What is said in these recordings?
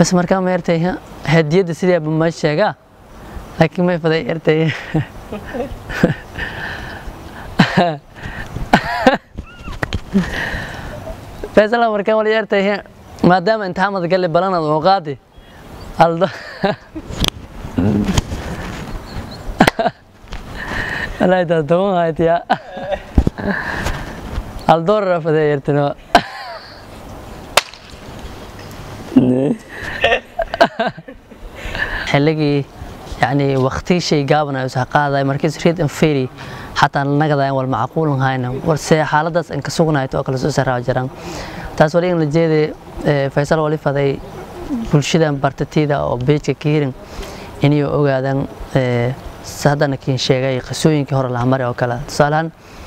bas markaa ma ertay hadiyadda sideeba ma sheegaa laakiin may faday ertay faysala markaa wali ertay maadaama imtixaamada galle balanad oo qaadi aldo wallahi taas toban haytiya aldoorar faday ertino xilligii yani waqti shay gaaban ay usoo qaaday markiis reed and ferry xataa nagadayan wal macquulan hayna warse xaaladaas in ka sugnayto oo kale soo saraawa jiraan taas wali in la jeeday faysal wali faday bulshadan bartatida oo beejka ka hirin inay ogaadaan haddana kiin sheegay qisooyinkii hore laha mari oo kale tusaalahaan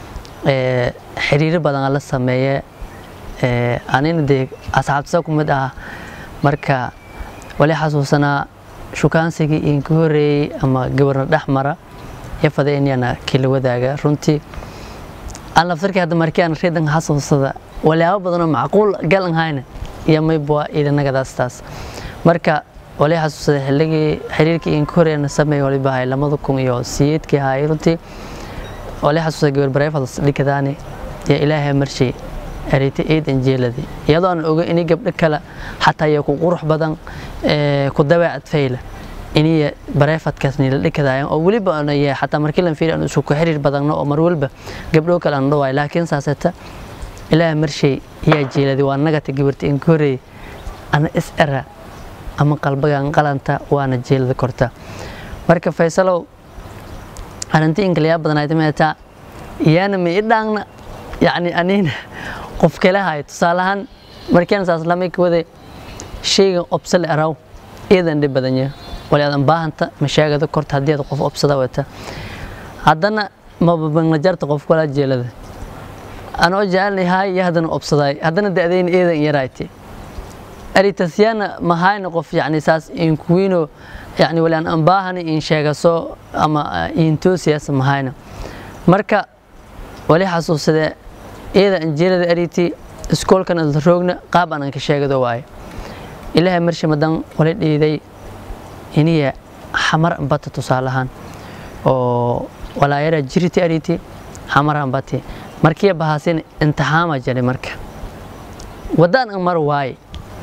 xiriiro badan la sameeye anina dee asxaabtisa ku mid ah marka wali xasuusanaa shukaansigii inka horeeyey ama gabarna dhex mara iyo faday inyana kila wadaaga runtii aan laftarkii hadda markii aan reedan xasuusada walyaabo badanoo macquul galan hayna iyo maybua idanagadaas taas marka wali xasuusada xilligii xiriirkii inka horeeyana sameey waliba hay lamada kun iyo siyeedkii hay runtii wali xasuusada gabar bareefadas dhikadaani iyo ilaahay marshay ereyta eedan jeeladi iyadoo aan oga inay gabdho kale xataa iyo ku qurux badan ku dabeecad fayla inay bareefadkaas nila dhikadaayaan oo weliba aan yahay xataa markii lan fiiri aan isku ku xiriir badanno oo mar walba gabdho kale aan dhawaay laakiin saaseta ilaahay marshay yaa jeeladi waa nagata gabarta in koreey ana is era ama qalbagan qalanta waana jeelada korta marka faysalow arinti inkalayaa badanayd meetaa iyaana ma i dhaangna yacni anina qof kale hay tusaalahaan markian saas lamay ka waday shaygan obsale araw iidan dhib badanya wali aadan baahanta mashaagada korta haddii aad qof obsada wata haddana mababangla jarta qof kala jeelada anoo jecelnay haay iyo haddana obsadaay haddana da'dayna iidan yarayti aritasyaana mahayna qof yani saas inkuwiino yani wali aan baahana in sheegaso ama intoosiyaas mahayna marka wali xasuusadee iyada anjeelada ariti iskoolkan isla roogna qaab aan ka sheegado waaye ilaahay marshi madan wala dhiiday iniya xamar ambata tusaalahaan oo walaayara jiriti ariti xamar ambati markiya bahaasin intixaama jali marka wadaan an mar waaye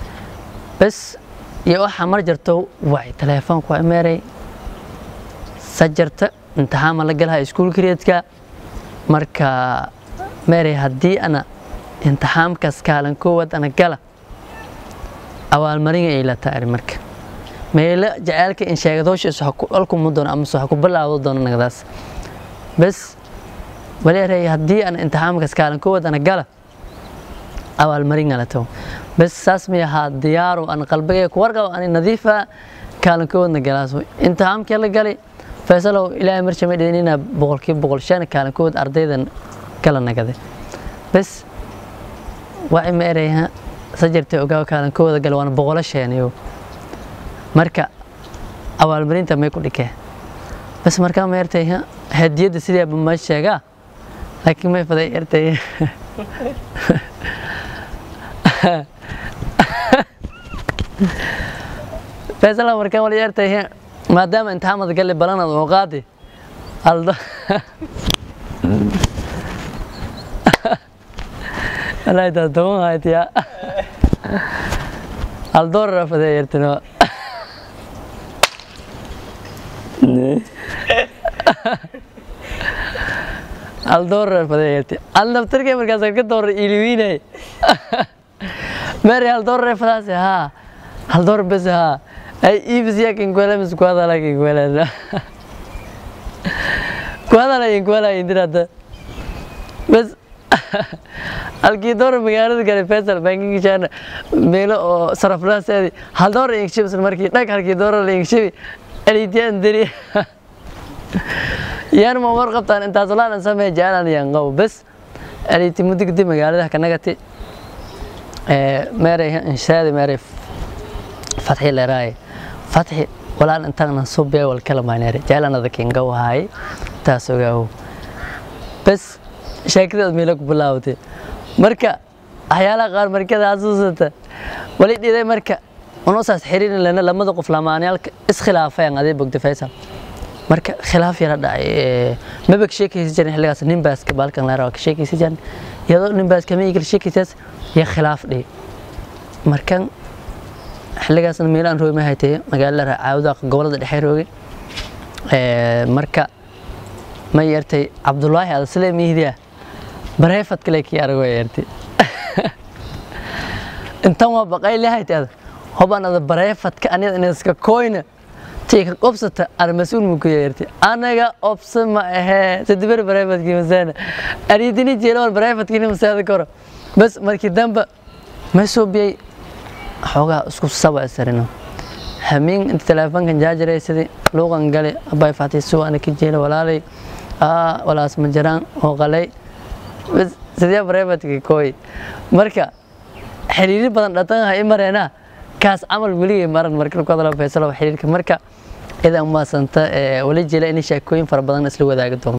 bas iyo oo xamar jarto waay teleefoonku waa meeray sajarta intixaama la galaha iskuulkareedka marka meeray haddii ana intixaamkaas kaalan koowaad ana gala abaalmarin ay la taari marka meelo jaceylka in sheegadooshiisu alkumu doono amase ha ku bilaawdo doono nagadaas bas waleeray haddii ana intixaamkaas kaalan koowaad ana gala abaalmarin ala tago bas saas mi ahaa diyaaru ana qalbigay ku warqabo ani nadiifa kaalan koowaadna galaas intixaamkii la galay faysalow ilaahay marshi ma dhidin inaa boqolkiiba boqol shan kaalan koowaad ardaydan kala nagade bas waa ima ereyha sajartay ogaa kaalan koowaada gala waana boqolo sheeniyo marka abaalmarinta may ku dhikee bas markaa ma ertay hadiyadda sideeba ma sheegaa laakiin may faday ertay faysala markaa wali ertay maadaama imtixaamada galle balanad oo qaadi aldo wallahi taas toban haytiya aldoorar faday ertino aldoorar faday erti al naftarkay markaas ka doorar iliwiinay mary aldoorar fadaas haa aldoorar bes haa ay iibisiya kinkwela mis kuadala kinkwela kuadala kinkwela indirada bes halkii door magaalada gale faisal bankigishaana meelo oo saraflaaseedi hal door ingshibsan markii dhag halkii door la ingshibi elitiyaan deri yaan ma war qabtaan intaas laan samee jaalan yaan qabo bes eliti mudigdi magaalada kanagati ee meeray inshaadi meeray fatxi leeray fatxi walaan intaan subee wal kala maaneere jaalanada kinga wahay taas ogaaw bes sheekadaad meelo ku bilaawtay marka waxyaalaha qaar markada xasuusata wali dhiday marka unosaas xiriirin lena lamada qof lamaanayaalka iskhilaafeen adee bogda faysal marka khilaaf yara dhacay maba ka sheekaysa jirin xilligaas nin baaska baalkan leeraa ka sheekaysa jirin iyadoo nin baaska ma igala sheekaysaas iyo khilaaf dhihi markan xilligaasna meelaan roogi ma haytay magaalada caawda gobolada dhexe roogi marka ma yeertay cabdulaahi ada sile miihdiya bareefad kale kii arago yeertay intan waa baqay lahaytay ada hobaan ada bareefadka anida inaska koyna tii ka qobsata ana mas-uul mu ku yeertay anaga obsa ma ahee sadibar bareefadkii masaana aridini jeelawal bareefadkiina masaada koro bas markii damba ma soo biyay xoogaa isku saba isarino hamiin inta teleefonkan jaajaraysadii luuqan gale abay faatay suwa ana ka jeela walaalay walaas ma jiraan oo qalay sidee bareefadkii kooy marka xiriiri badan dhatan i mareena kaas camal weligay maran marka ku hadala faysalo xiriirka marka idan maasanta wali jila in sheekooyin fara badan isla wadaagi doonto